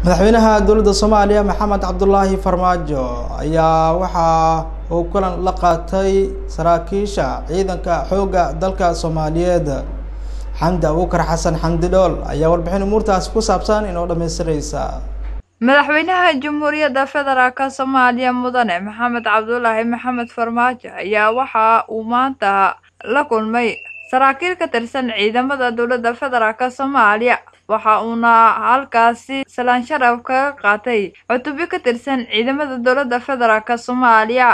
madaxweynaha dowladda soomaaliya maxamed cabdulaahi farmaajo ayaa waxa uu kulan la qaatay saraakiisha ciidanka xoogga dalka soomaaliyeed xamdi abuukar xasan xamdi dhool ayaa warbixin umuurtaasi ku saabsan inoo dhamaystiraysa madaxweynaha jamhuuriyadda federaalk soomaaliya mudane maxamed cabdulaahi maxamed farmaajo ayaa waxa uu maanta la kulmay saraakiil ka tirsan ciidamada dowladda federaalk soomaaliya waxa uuna halkaasi salaan sharaf kaga qaatay cutubyo ka tirsan ciidamada dowladda federaalk soomaaliya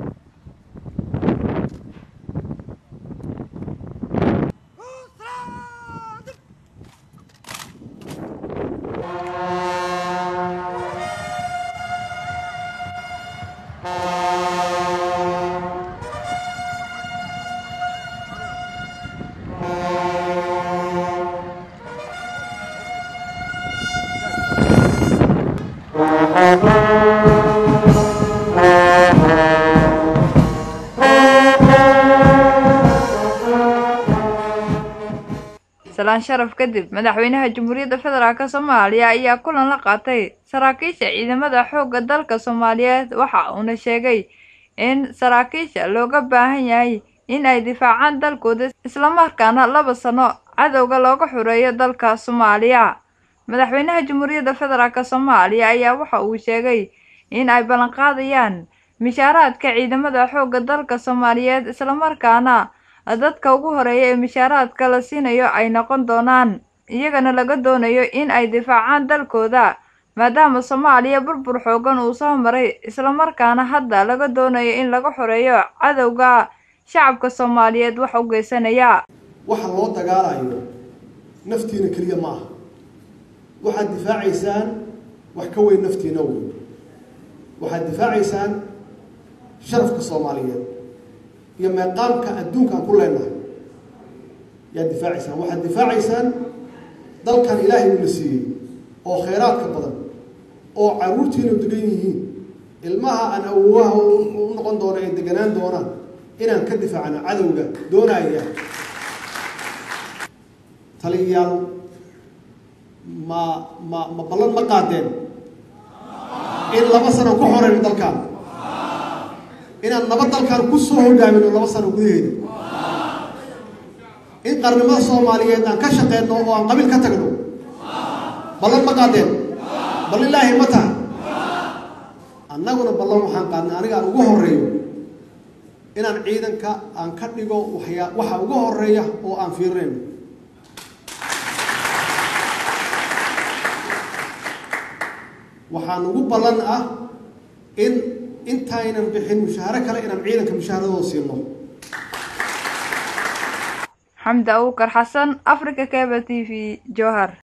salaan sharaf kadib madaxweynaha jamhuuriyadda federaalk soomaaliya ayaa kulan la qaatay saraakiisha ciidamada xoogga dalka soomaaliyeed waxa uuna sheegay in saraakiisha looga baahan yahay in ay difaacaan dalkooda islamarkaana laba sano cadowga looga xureeyo dalka soomaaliya madaxweynaha jamhuuriyadda federaalk soomaaliya ayaa waxa uu sheegay in ay ballanqaadayaan mishaaraadka ciidamada xoogga dalka soomaaliyeed islamarkaana dadka ugu horeeya ee mishaaraadka la siinayo ay noqon doonaan iyagana laga doonayo in ay difaacaan dalkooda maadaama soomaaliya burbur xoogan uu soo maray islamarkaana hadda laga doonayo in laga xoreeyo cadowga shacabka soomaaliyeed wax u geysanaya waxa loo dagaalayo naftiina keliya ma aha waxaad difaacaysaan wax ka weyn naftiina weyn waxaad difaacaysaan sharafka soomaaliyeed iyo meeqaamka adduunka aan ku leenahay yaad difaacaysaan waxaad difaacaysaan dalkan ilaahay uuna siiyey oo khayraadka badan oo carruurtiina degan yihiin ilmaha aan awowaha u noqon doono ay deganaan doonaan inaan ka difaacno cadowga doonaya taliyayaal ma ma ma ballan ma qaadeen in laba sano ku xoreyno dalkaan inaan nabad dalkaan kusoo hogaamino laba sano gudaheeda in qarnimada soomaaliyeed aan ka shaqeyno oo aan qabiil ka tagno ballan ma qaadeen bal ilaahi ma taha annaguna ballan waxaan qaadnay aniga aan ugu horeeyo inaan ciidanka aan ka dhigo waxyaa waxa ugu horeeya oo aan fiirinayno waxaan ugu ballan ah in intaynan bixin mushaaharo kale inaan ciidanka mushaaharadooda siino xamdi abuukar xasan africa cable t v jowhar